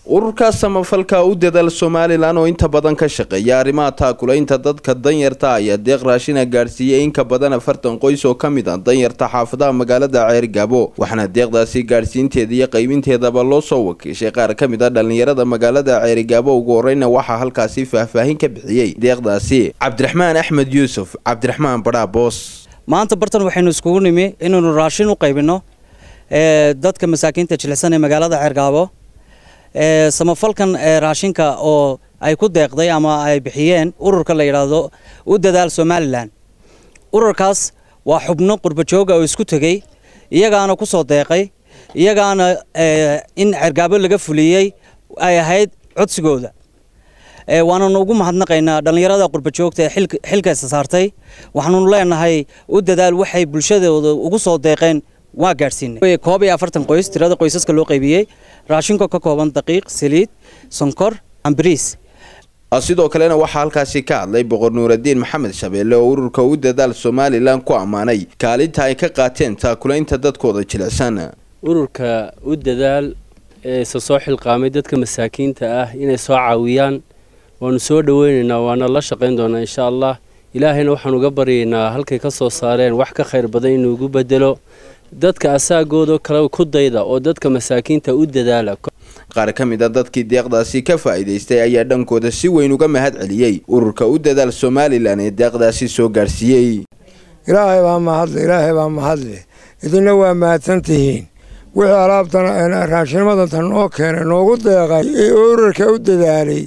ururka samafalka u dadaal somalilan oo inta badan ka shaqeeya arrimaha taakulaynta dadka danyarta ayaa deeq raashina gaadhsiiyey in ka badan afartan qoys oo ka mid ah danyarta xaafadaha magaalada ceergaabo waxaana deeqdaasi gaadhsiinteeda iyo qaybinteedaba loo soo wakiishay qaar ka mid ah dhallinyarada magaalada ceerigaabo ugu horeyna waxaa halkaasi faahfaahin ka bixiyey deeqdaasi cabdiraxmaan axmed yuusuf cabdiraxmaan badhaaboos maanta bartan waxaynu iskugu nimi inaynu raashin u qaybino dadka masaakiinta jilicsan ee magaalada ceergaabo samafalkan raashinka oo ay ku deeqday ama ay bixiyeen ururka la yidhaahdo u dadaal somalilan ururkaas waa xubno qurbajooga oo isku tegey iyagaana ku soo deeqay iyagaana in cergaabo laga fuliyey ay ahayd codsigooda waananu ugu mahadnaqaynaa dhallinyarada qurbajoogta ee xilkaisa saartay waxaanunu leenahay u dadaal waxay bulshadooda ugu soo deeqeen waa gaadhsiinay koob iyo afartan qoys tirada qoysaska loo qaybiyey raashinka ka kooban daqiiq saliid sonkor ambariis sidoo kalena waxaa halkaasi ka hadlay boqor nuuradiin maxamed shabeelle oo ururka u dadaal somalilan ku ammaanay kaalinta ay ka qaateen taakulaynta dadkooda jilicsan ururka u dadaal ee isa soo xilqaamay dadka masaakiinta ah inay soo caawiyaan waanu soo dhoweynaynaa waana la shaqayn doonaa insha allah ilaahayna waxaan uga baryaynaa halkay ka soo saareen wax ka khayr badan inuu ugu bedelo dadka asaagooda kale ku dayda oo dadka masaakiinta u dadaala qaar ka mid a dadkii deeqdaasi ka faa'iidaystay ayaa dhankooda si weyn uga mahad celiyey ururka u dadaal somalilan ee deeqdaasi soo gaadhsiiyey ilaahay baa mahadle ilaahay baa mahadle idinna waa mahadsan tihiin wixii alaabtana raashinimada noo keenay noogu deeqay ee ururka u dadaalay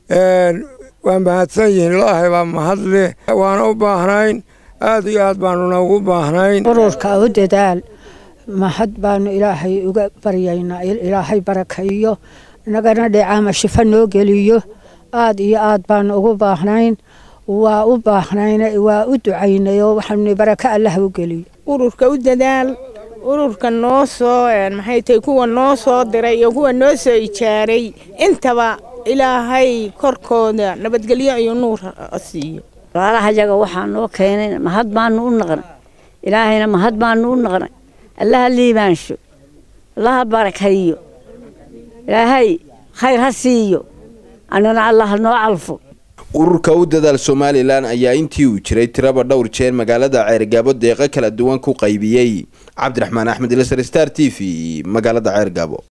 waa mahadsan yihiin ilaahay baa mahadle waana u baahnayn aada iyo aad baanuna ugu baahnayn ururka u dadaal mahad baanu ilaahay uga baryaynaa ilaahay barakaeyo inagana dheecaama shifo noo geliyo aada iyo aad baanu ugu baahnayn waa u baahnayn waa u ducaynayoo waxaanu barako allah u geliyo ururka u dadaal ururka noo soo maxay tahay kuwa noo soo diray iyo kuwa noo soo ijaaray intaba ilaahay korkooda nabadgelyo iyo nuur siiyo walaalahayaga waxaa noo keenay mahad baanu u naqnay ilaahayna mahad baanu u naqnay allaha liibaansho allaha barakayo ilaahay khayr ha siiyo annana allah noo calfo ururka u dadaal somalilan ayaa intii uu jiray tiraba dhowr jeer magaalada ceergaabo deeqo kala duwan ku qaybiyey cabdiraxmaan axmed ilsar star t v magaalada ceergaabo